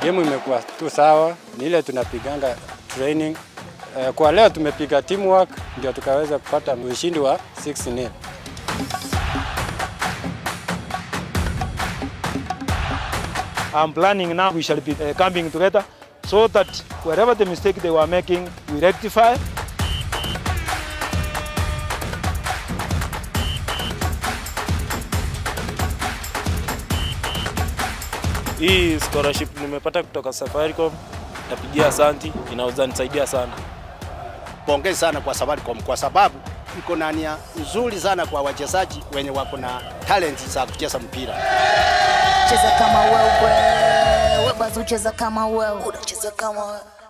game imekuwa tu sawa, ni ile tunapiganga training. Eh, kwa leo tumepiga teamwork ndio tukaweza kupata ushindi wa 6-0. I'm planning now we shall be uh, camping together so that wherever the mistake they were making, we rectify. Hii scholarship nimepata kutoka Safaricom, napigia asanti, inaweza nisaidia sana. Pongezi sana kwa Safaricom kwa sababu iko na nia nzuri sana kwa wachezaji wenye wako na talent za kucheza mpira. cheza kama wewe, wewe basi ucheza kama wewe, unacheza kama wewe.